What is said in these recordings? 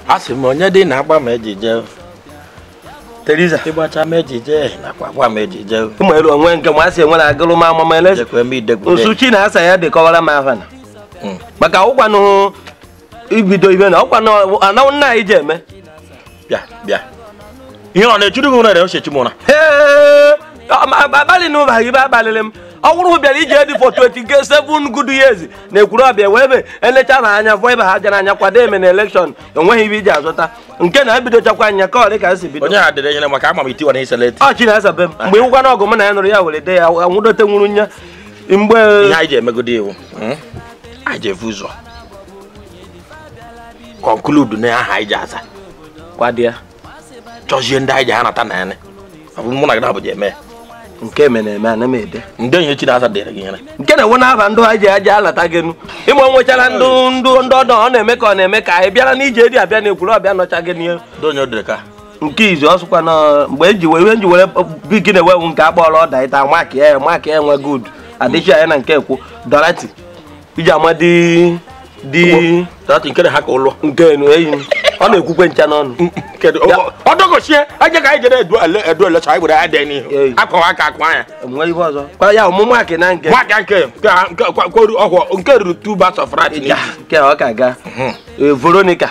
a sị m onye dị na-agba m ejije Teresa ịgbacha m ejije nakwa agba m ejije ụmụ elu onwe nke ma asị enwere agụrụ m amama ele jekwe m idegwude nsuchi na asa ya dịkọwara m afa na Mm. maka ụkwanụ ibido ibe na ọkwanụ anawụ nna anyị ji eme bịa bịa ihe ọ na-echuru gị ụra na ochechi m ụra Ee, ọ- ma- abalị na ụba ibe abalịrị m ọ bụrụ bịara ije dị for 27 good years na ekwuru ọbịa wee be elecha na anya fọ ebe ha jara anya kwado eme na elekshọn enweghị ibe iji azụta nke na ebidochakwa anya ka ọ dị ka esi bido onye ha dịrị enyere maka ama m itiwa na iseleti ọ chi na-asabe m mgbe ịwụkwa na ọgụ m na ya nụrụ ya were de ya anwụdote nwuru nya mgbe ihe anyị ji emegode iwu mm, anyị ji efu ụzọ konkludu na aha anyị ji aza kwado ya chọzie ndị anyị ji ha nata na ya ọ bụ mụ na gị na-abụ ji eme ya. nke me na-eme ana m ede ndị onye chi na-aza dịrị gị nyere nke na-enwe n'aba ndụ ha ji aja alata gị nu ịma o nwechara ndụ ndụ ndị ọdọ ọ na-eme ka ọ na-eme ka anyị bịara n'ije dị abịa na ekwuru ọbịa nọcha gị n'ihe ndị onye o dịrị ka nke izu ọsụkwa na mgbe eji wee ihe nji were bigi na ewewu nke akpọrọ ọda ịta maki ya maki ya nwe good adịchi ya na nke ekwu dorati iji ama dị dị dati nke ha ka ụlọ nke enu eyi m. ọ na-ekwukwe ncha n'ọnụ kedu Ya. ọ dọgochie aje ka anyị jere edu ele edu elecha anyị were ya dị Ee. n'ihu akọwa aka akwa ya enwe ihe ọzọ kwa ya ọmụmụ akị na nke nwaka nke nke nke kwaru ọhụọ nke ruru two bars of rat Ya, nke ọ ka ga Mhm. Ee, veronica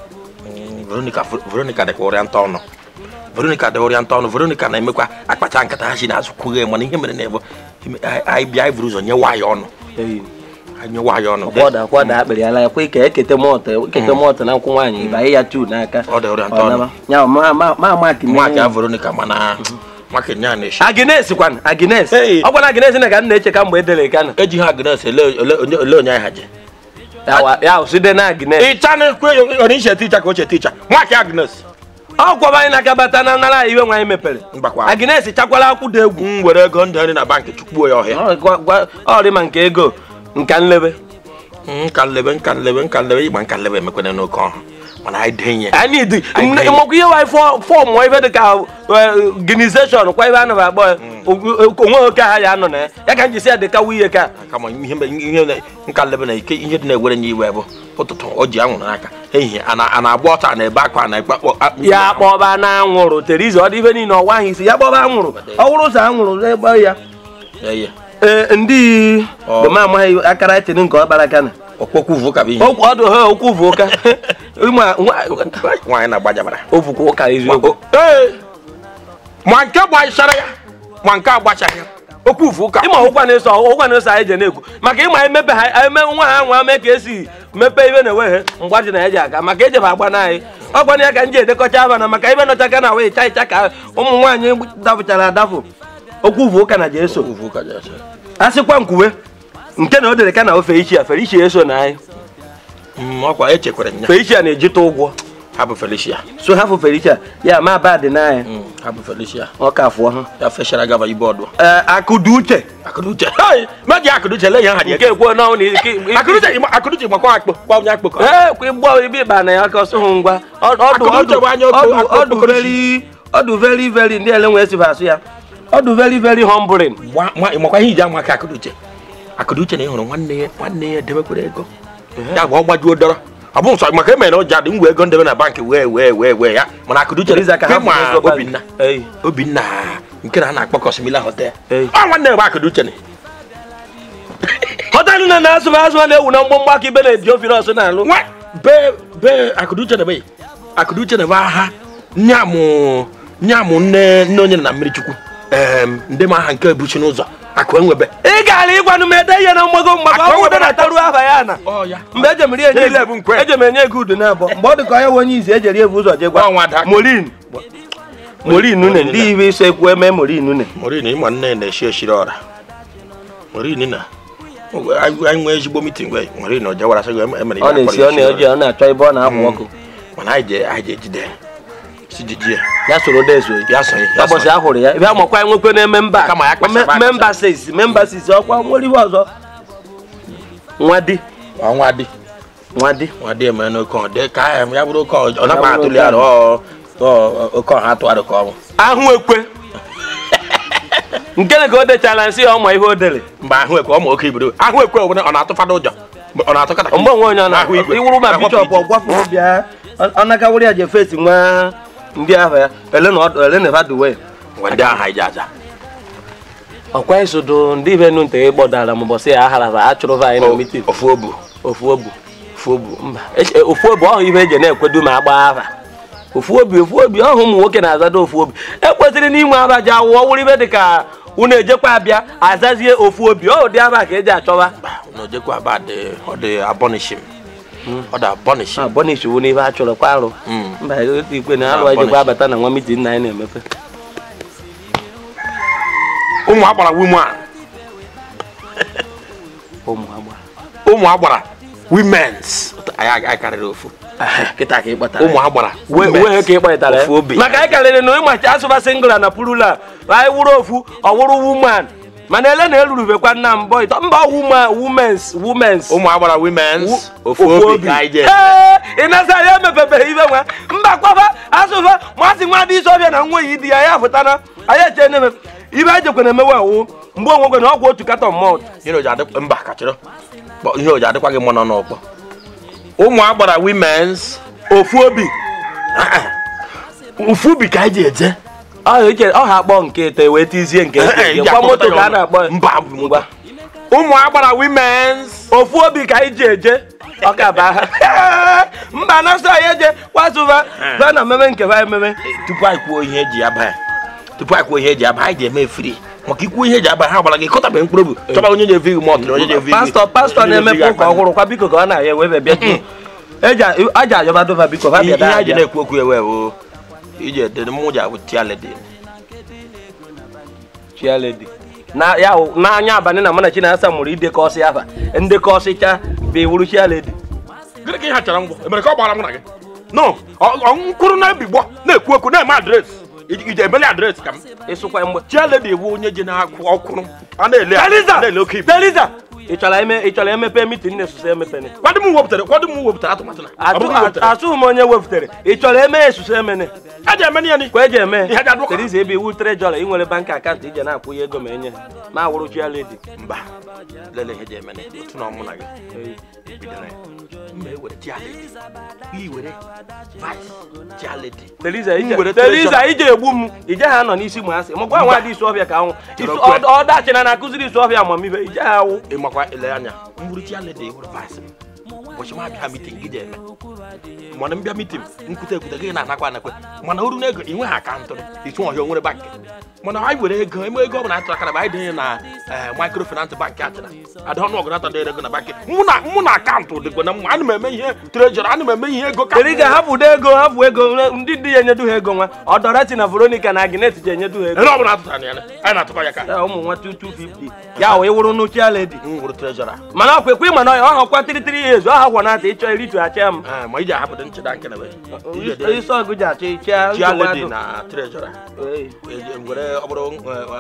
veronica veronica dịka ụrịa nta ọnụ veronica dị ụrịa nta ọnụ veronica na-emekwa akpacha nkata ha si n'azụ kwughe mana ihe mere na-ebe anyị bịa anyị buru ụzọ nyewa ya ọnụ eyi anyị nyewa ya ọnụ kwada kwada akpịrị ala ya kwa ike ekete mọtụ ekete mọtụ na nkwụ nwaanyị ịbanye ya tu n'aka ọ dị ụrịa nta Ọ ọnụ naba. ya ma ma ma maki nwaka ya veronica mana nwaka nya na-eshi agnes kwan agnes Hey. ọ gwana agnes na ka m na-eche ka mgbe edere ka na eji ha agnes ele ele- ele ele onye anyị ha je Ya wa- ya side na agnes ịcha na-ekwe onye iche ticha ka oche ticha nwaka ya agnes ọ kwaba anyị n'aka bata na nara iwe nwaanyị mepere mgbakwa agnes chakwala akwụdo egwu m were ego ndị nri na bankị chukwu ya ọhịa Ọ gwa- gwa- ọ dị ma nke ego nka nlebe nka nlebe nka nlebe nka nlebe ịgba nka nlebe emekwana n'oke ọhụ mana anyị denye anyị dị Anyị dị. makwa ihe waanyị fọm ife dị ka organization kwa ebe a naba akpọ ya onwe oke ha ya anọ na ya ya ka m jisi ya dị ka nwunye ka kama ihe mbe- ihe na- nka nlebe na ike ihe dị na-ewere nye iwe bụ ụtụtụ o ji anwụrụ n'aka ehihie a na- a na-agba ọta a na-ebe akwa a na-ekpe akpọ- a- ya kpọba na anwụrụ teriza ọ dị ife niile ọwa ahụ isi ya kpọba anwụrụ ọ bụrụ ụzọ anwụrụ ebe ya Ya, ya. ee ndị Ọ. bụ m amaghị akara tiri nke ọkpara kana ọkpọkwu vụ ka bụ ihe Okwu- ọdụ ha okwu bụ ụka Ịma- nwa- nwaanyị na-agbajabara ovukwa ụka eziokwu Ee, ma nke gbachara ya ma nke agbachaghị ya okwu vụ ka ịma ụkwa na-eso ụkwa na-eso anyị je na-ekwu maka ịma emepe ha eme nwa ha nwa mee ka esi mepee ibe na-enweghị mgbaji na eji aga maka ejebe agba na anyị ọ gbana ya ka m ji edekọcha aba na maka ibe nọcha ka na wee ịcha ịcha ka ụmụ nwaanyị dapụchara adapụ okwu bụ ụka na je eso okwu vụ ka ji ase. a sịkwa nkwuwe nke na o dere ka na ofe ichia fere ichia eso na anyị Mm, ọkwa echekwara nya fere ichia na-ejite ụgwọ ha bụ felicia so ha fụ fere ichia ya ma ba dị n'anya Mm, ha bụ felicia ọ ka fụọ ha ya fechara gaba ibe ọdụ ee akụdu uche akụduche Hey, meji akụduche lee ya ha dị nke kwuo na ọ na ike akụduche ịma- akụduche gbakwa akpọ gba onye akpọkọ ee kwa ịgbọ ibe ịba na ya ka ọsọ hụ ngwa Ọ- ọdụ Akụnuche ọdụ bụ anya okwu- ọdụ akụ- ọdụ okpokoro very ọdụ very very ndị ele nwee esi asụ ya ọdụ very very humbling Gwa- nwa- ịmakwa ihe iji ama aka akụduche akụduche na ịhụrụ nwanne ya nwanne ya debekwara ego ya bụ ọ gbajuo dọrọ ọ bụ nsọ maka emere na ụja dị ngwa ego ndebe na bankị wee wee wee wee ya mana akụduche Teresa ka ha ma fụrụ ego obinna Ei. obinna nke na a na-akpọ kọsimila hotel Ei. ọ nwanne ya bụ akụduche na họtelụ na na-azụ azụ a na-ewu na mgbọmgbọ aka ibe na-eji ofere ọsọ na-alụ nwa be be akụduche na be akụduche na be aha nyamụ nyamụ nne nne onye na mmiri chukwu em ndị ma aha nke ebuchi n'ụzọ akụ enwebe ị gara ịgwanụ m ede ihe na mgbago mgbago Aka ọ o bụ na taruo aha ya na ọ ya mgbe ejem rie enye Niile bụ nkwe. ejem enye ego udu na-abọ mgbe ọ dị ka onye nwe onye izi ejeri ebu ụzọ je Ọ gwa nwa daa. morin morin une ndị ibe iso ekwu eme morin une morin ịma nne na-eshi eshiri ọra morin na anyị anyị nwee ezigbo mitin gwe morin o jewara sị gị emere ọ na-esi ọ na-eji ọ na-achọ ebe ọ na-akwụ ọkụ mana anyị je anyị je ejide ya. si jide ya ya soro dezo ya sonye ya ụbọchị sonye a hụrụ ya ebe amakwa nwekwe na-eme mba Kama ya kpachara Me- akpacha. memba sis memba sis ọkwa nwere ihe ọzọ nwa di ọnwa dị nwa di nwa dị eme n'oke ọ dị ka ya ya bụrụ oke ọ ọ nakwa bụrụ atụli oke arụ ọ ọ- oke ọha atụgharị ka ọ bụ ahụ ekwe nke na ka o dechala nsị ya ọma ihe o dere mgbe ahụ ekwe ọ ma oke iburu ahụ ekwe ọ bụla ọ na-atụfada ụjọ ọ na-atụkata mgbe onwe onye ọ Ahụ na-ahụ igwe. iwuru ma Ahụ bishọp piti. ọgwafụ bịa ọ nakawụrụ ya je fesi nwa ndị ahụ ya ele na ọ- ele na vaduwe ngwa ndị ahụ anyị ji aja ọkwa isodo ndị ibe nu nte gbọdara m ụbọchị ya aharara achụrụ va anyị na mitin ofu obu ofu obu ofu obu mba eche- ofu obi ọhụ ihe eji na-ekwedu ma agba afa ofu obi ofu obi ọhụ ụmụ nwoke na-azado ofu obi ekwesịrị n'inwe aba ji awụọ wụrụ ibe dị ka unu ejekwa abịa azazie ofu obi ọ ụdị aba ka eji achọba na ojekwa aba dị ọ dị abọnishim ọ dị abọnishim abọnishiwu n'ihe a chọrọ kwa arụ Mm. mba otu ikpe na alụ ejekwa abata na nwa mitin na anyị na-emepe ụmụ agbara women ụmụ agba ụmụ agbara womens anyị anyị karịrị ofu kịta ka ị kpatara ụmụ agbara wee wee ka ị kpọtara ofu obi maka anyị karịrị na ịmachi asụba singla na purula anyị wụrụ ofu ọ wụrụ wuman mana ele na erurubekwa nna m bọ ịtọ mba wuma womens womens ụmụ agbara womens ofu obi ka anyị je Ee, ị na-asa ya emepebeghị ibe nwa mba kwaba asụfa masị nwa dị isi ọbịa na nwa yi di ya ya pụtana anyị eche na ibe anyị jekwe na-emewe awụ mgbe onwekwe na ọgwụ otu katọn mọt ihe oji adị mba kachịrị Kpọ- ihe oji adịkwa gị mma nọ n'ọkpọ ụmụ agbara womens ofu obi Ah, ah. ofu obi ka anyị ji eje ọ ha akpọ nke ete wee tizie nke Eh, nke ya kwa kpọkọta moto ya ka a ọnụ. na-akpọ ya. mba bụ ngwa ụmụ agbara womens ofu obi ka anyị ji eje ọka baa mba na-asọ anyị eje kwasụba ba na mmemme nke ba ememe tupu anyị kwuo ihe eji aba ya tupu anyị kwuo ihe eji aba anyị ga-eme free maka ikwu ihe eji aba ha gbara gị kọtabe mkpụrụ obi chọba onye na-evi gị mọtụ na onye na-evi gị pastọ pastọ onye na-emepe na-evi gị ụka akpa. ọhụrụ kwa biko ka ọ na-ya ewebe bịa tupu eji aja ayọba dova biko ha ihe bịa ihe anyị ji abịa na-ekwu okwu ewe o iji ede mụ ji abụ tialede chialedi na ya wụ- n'anya abalị na mana chinasa mụrụ idekọ ọsị afa ndekọ ọsịcha bụ iwuru chialedi gịnị ka ihe chara ngwọ emere ka ọ gbara mụ na gị no ọ- ọ nkwụrụ na-ebigbọ na-ekwu okwu na-eme adresị iji emeli adresị ka m ịsụkwa mgbe chialede ewu onye ji na-akwụ ọkwụrụ a na-ele a Teliza! na-ele oke ibu Teliza! ị chọrọ eme ị chọrọ emepe mitin na-esusu emepene kwado m wepụtara kwado m wepụtara atụmatụ na ọ bụghị wepụtara atụghị m onye wepụtara ị chọrọ eme esusu emene a ji eme ya ni kwa eji eme Ihe dị adụkọ. Teliza ebe iwu trejọrọ inwere bank akaụntụ ije na-akwụ ya ego ma enye ha ma awụrụ chialedi mba lele ihe ji eme na otu na ọmụ na gị bidoro ya mba ewere chialede i were vice chialede Teliza M were ije Teliza treasure. ije egbu m ije ha nọ n'isi mụ asị mụkwa nwa dị isu ọbịa ka anwụ Chọrọ Isu- kwe. ọ- ọdachi na na-akụziri isu ọbịa amamibe ije ha awụ ịmakwa ele anya mburu chialede ewere vice ụbọchị m abịa mitin gị ji eme mana mbịa mitin nkwute ekwute gị na-anakwa anakwe mana oru na ego ị nweghị akaụntụ ịtụ ọhịa onwere bankị mana anyị were ego eme ego ọbụla atụrụ aka na anyị denye na microfinance bankị achịna ada ọnụ ọgụ nata dere ego na bankị mụ na mụ na akaụntụ dịkwa na mma ana m eme ihe trejọrọ ana m eme ihe ego ka Teliza hapụdo ego hapụ ego ndị dị ya enyedu ha ego nwa ọdọrọchi na Veronica na Agnes ji enyedu ha ego ele ọbụla atụtara ya anyị na-atụkọ ya ka Ya ụmụ nwa 2250 ya wee wụrụ nu chialedi m were trejọra mana ọ kwekwe mana ọ ọhakwa tịrịtịrị ya ezu ọha gwanata ịchọ iritu achịa m ma iji ahapụdo ncheda nke na isi ọgụ ji achọ ịchịa chialedi na trejọra Ee. were ọ bụrụ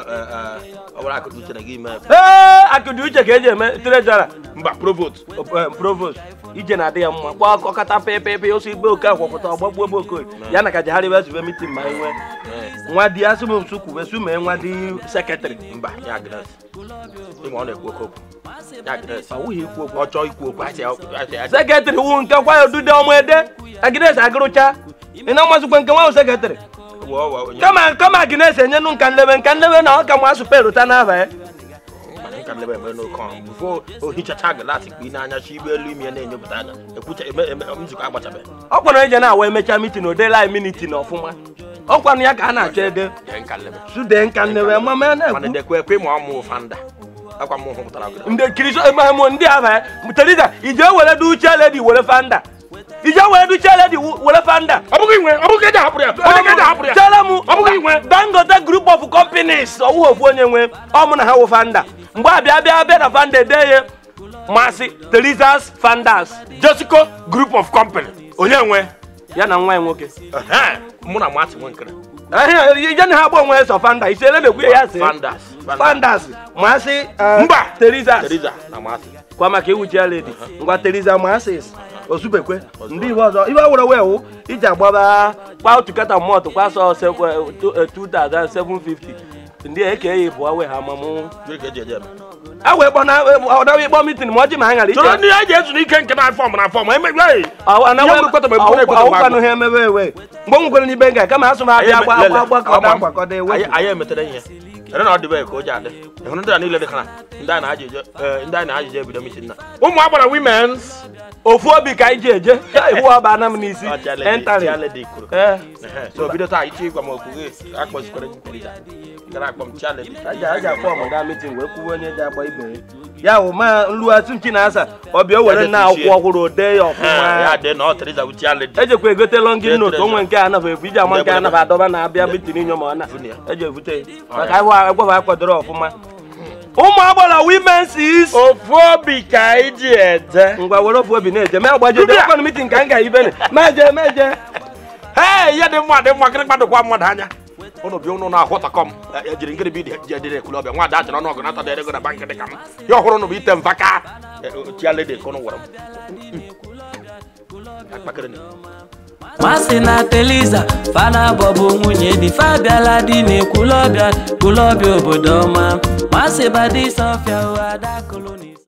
ọ bụrụ akụkụ uche na gị mee ee akụdị uche ka eji eme trejọra mba provost provost ije na-adị ya mma kpọọ akọkọta pepepe osi igbe oke akwọpụta ọgbagbuo ebe okoye ya na ka jegharịba zube mitin ma enwe nwa di asụm nsu kwube su mee nwa di sekretrị mba ya agnes ịma ọ na-ekwu oke okwu ya agnes ọ wụghị ikwu okwu ọ chọọ ikwu okwu asị asị asị sekretrị wu nke kwa odude ọmụ ede agnes agụrụcha ị na-amazikwa nke nwa ahụ sekretrị wụọ wụọ onye kama kama agnes enyenụ nka nlebe nka nlebe na ọ ka mụ asụpe rụta n'aba ya mana nka nlebe eme n'oke ọrụ bifo ohichacha glasị kpa n'anya chi igbe elu ime ya na-enyepụta anya ekwucha eme eme nzukọ agbachabeghị ọ kwara ije na-awa emecha mitin odela anyị miniti na ọfụma ọ kwanụ ya ka a na-achọ ede dee nka nlebe sude nka nlebe mama ya mana na-ekwu ndekwe ekwe ma ọ mụ fanda akwa mụ hụpụtara gị ndị kiriso emahemo ndị aba ya teriza ije were du uche ledi were fanda ije were du uche ledi were fanda ọ bụghị inwe ọ bụghị eji ahapụrụ ya ọ bụghị eji ahapụrụ ya chere m ọ bụghị inwe dangote group of companies ọwụghị ofu onye nwe ọ mụ na ha wụ fanda mgbe abịa bịa bịa na fanda ede ya masị terizas fandas jessico group of company onye nwe ya na nwa ya nwoke Ehe, mụ na masị nwe nkere Ehe, ije na ha gba onwe ya sọ fanda isele na-ekwu ya ya sị fandas fandas masị mba terizas teriza na masị kwa maka iwuchi ledi ngwa teriza masis ozubekwe ndị ibe ọzọ ibe were wee wụ iji agbaba kwa otu kata mọtụ kwa sọ se- eh, tu- eh, 2750 ndị eke ya bụ awe ha mamụ gịnị ka eji eje eme a wee kpọ na ọdawa ịkpọ mitin ma ọ ji ma ha ghara soro ije ndị a ji ezu n'ike nke na fọm na fọm emegbe Ihe mgbekọta ma ekwere ekweta ọkwanụ ha emebe ewe mgbe m nwekwere n'ibe nga kama asụ m abịa agba agba agbakọta agbakọta ewe anyị emetere ihe ere na ọ dịbe ka o ji adị ịhụrụ ndị a niile dị kana ndị a na-ajụjụ ndị a na-ajụjụ ebido mitin na ụmụ agbara wimens ofu obi ka anyị ji eje iwu ọba na m n'isi entari Chialedi kwuru ee so bido taa ịchọ ịgwa m okwu gị akpọzikwara nterija gara akpọ m Chialedi aja aja akpọ m gaa mitin wee kwuwe onye ji agba ibe ya ya wụ ma nlughatu nchi na asa ọbịa o were na akwụkwọ ọhụrụ ode ya ya ọfụma dị na ọ Teresa bụ Chialedi ejekwa egote lọngin not onwe nke a naba ebu iji ama nke a naba adọba na abịa mitin inyo ma ọ na eji ebute maka agwaba akwadoro ọfụma ụmụ agbara wimens is ofu obi ka anyị ji eje ngwa were ofu obi na-eje ma agbajide Dubia! ọkwanụ mitin ka m ga ibene meje meje ee ihe dị mma dị mma gịnị gbadokwa mmadụ anya ụnụ bi ụnụ na-ahụtakọ m e- ejiri ngịrị bi jedere ekwule ọbịa nwa dachara ọnụ ọgụ nata dere ego na bank dị ka m ya ọhụrụ ụnụ bụ ite mvaka Chialedi ka ụnụ gwara m akpakịrị na masị na teliza fana bọbụ nwunye di fabiala di na-ekwulọbịa kwulọbịa obodo ọma masị badisọfịa ada kolonis